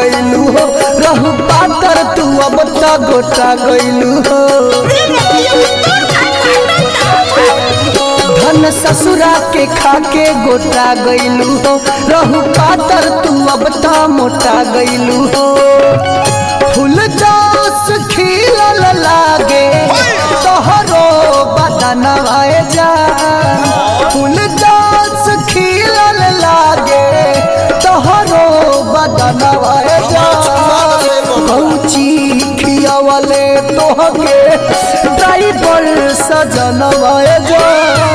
गइलू हो रहू पातर तू अब त गोटा गइलू हो धन ससुरा के खाके गोटा गइलू हो रहू पातर तू अब त मोटा गइलू हो फूल जोस खिलल लागे तोहरो बदनवा जा फूल जोस खिलल लागे तोहरो बदनवा जा कौची खियावले तोहके ड्राइवर सजनवा जा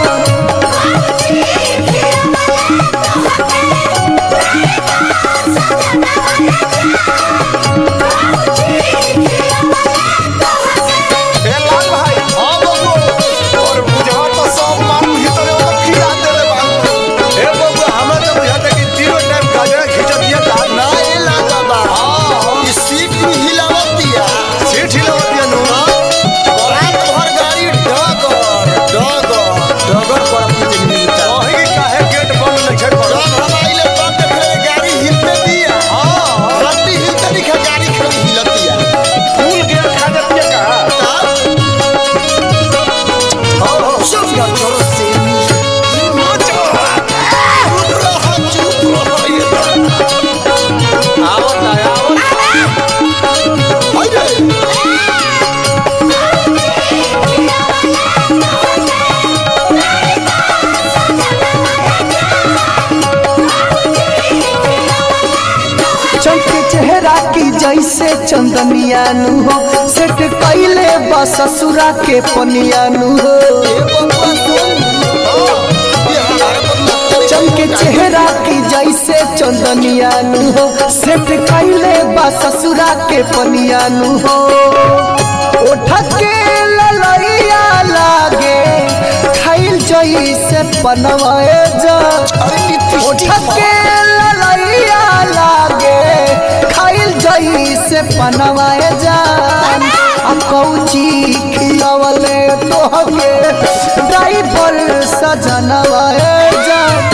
ए लाल भाई हां बबू और बुझा तो सब मारू भीतर वो खिला देले बा ए बबू हमरा तो बुझाता कि तीनों टाइम गाजरा खींच दिया था ना ये लागा बा ई सीट भी हिलावतिया सीट हिलावतिया नु रात भर गाड़ी डगर डगर डगर पर अपनी मिलता वही काहे गेट बंद नहीं छड़ पड़ा जब हम आइले तब देखले गाड़ी हिलते दिया हां रत्ती हिलते दिखा गाड़ी खड़ी हिलतिया फूल गेट खा जाती है का सब का चोर से चुप रहो चुप रहो आवत है आवत हाय चमके चेहरा की जैसे चंदनिया नु हो सेट कैले बा ससुरा के पनिया नु हो चमके चेहरा की जैसे चंदनिया नु हो सेट कैले बा ससुरा के पनिया नु हो ओठ के ललैया लागे खाइल जैसे पनवाए जा ओठ के ललैया लागे खाइल जैसे पनवाए जान आ कौची खियावले तोहके ड्राइवर सजनवाए जान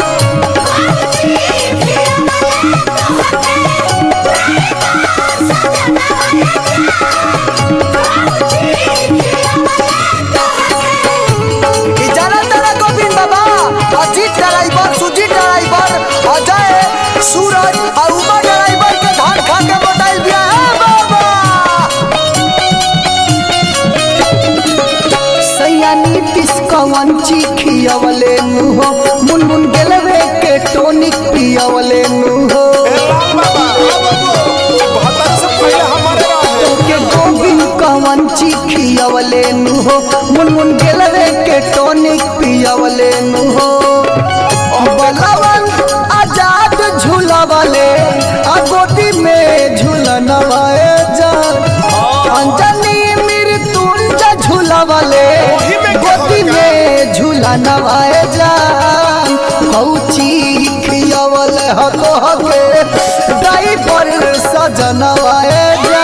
ई जाना तारा गोविंद बाबा अजीत ड्राइवर सुजीत ड्राइवर अजय सूरज और उमा ड्राइवर के धान खा के मोटाइल बिया है बाबा सैया नीतीश कवन खियवले नु हो मुनमुन गेलवे के टोनिक पियवले नु हो ए लाल बाबा हां बबू बहत्तर से पहले हमारे रहे के गोविंद कवन खियवले नु हो मुनमुन गेलवे के टोनिक पियवले नु हो बलवन आजाद झूलवले आ गोदी में झूलनवाए जा अंजनी मृत्युंजय झूलवले ओही में क्या गोदी होगा? में झूलनवाए जा कौची खियवले हको हके ड्राइवर सजनवाए जा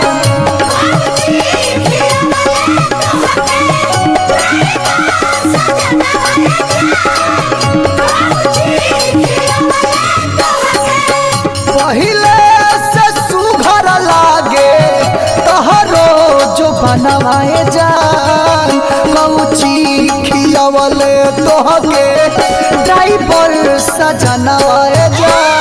पहिले से सुघर लागे तहरो जो बनवाए जान कौची खियवले तोहके ड्राइवर सजनवाए जान